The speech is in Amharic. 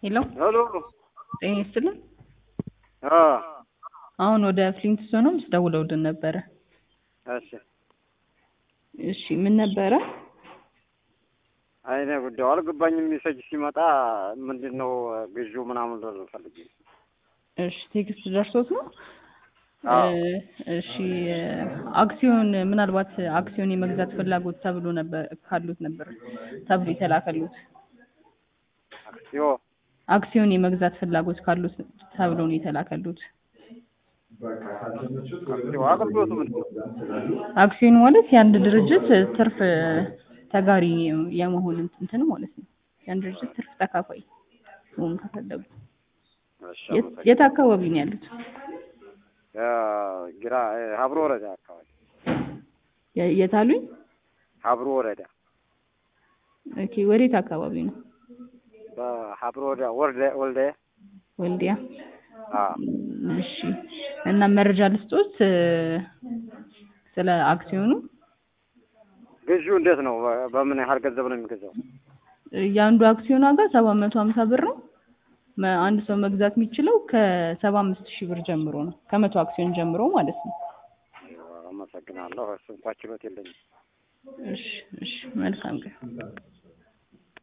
ሄሎ ሄሎ ጤና ይስጥልን። አ አሁን ወደ ፍሊንትስቶንስ ደውለውልን ነበረ። እሺ እሺ ምን ነበረ? አይኔ ጉዳዩ አልገባኝም። ሜሴጅ ሲመጣ ምንድን ነው ግዢው ምናምን ልል ፈልጌ እሺ ቴክስት ደርሶት ነው? አዎ። እ እሺ አክሲዮን ምናልባት አክሲዮን የመግዛት ፍላጎት ተብሎ ነበር ካሉት ነበር ተብሎ የተላከሉት አክሲዮ አክሲዮን የመግዛት ፍላጎት ካሉት ተብሎ ነው የተላከሉት። አክሲዮ አገልግሎቱ ምንድን ነው? አክሲዮን ማለት የአንድ ድርጅት ትርፍ ተጋሪ የመሆን እንትን ማለት ነው። የአንድ ድርጅት ትርፍ ተካፋይ መሆን ከፈለጉ እሺ የት- አመሰግናለሁ። የት አካባቢ ነው ያሉት? ያ ግራ ሀብሮ ወረዳ አካባቢ የ- የት አሉኝ? ሀብሮ ወረዳ ኦኬ ወዴት አካባቢ ነው? በሀብሮ ወረዳ ወልደ ወልደ ወልዲያ። አ እሺ እና መረጃ ልስጦት እ፣ ስለ አክሲዮኑ ግዢው እንዴት ነው? በ- በምን ያህል ገንዘብ ነው የሚገዛው? የአንዱ አክሲዮን ዋጋ ሰባት መቶ ሀምሳ ብር ነው። መ- አንድ ሰው መግዛት የሚችለው ከሰባ አምስት ሺህ ብር ጀምሮ ነው። ከመቶ አክሲዮን ጀምሮ ማለት ነው። አመሰግናለሁ። እሱ እንኳ ችሎት የለኝም። እሺ እሺ መልካም ቀን።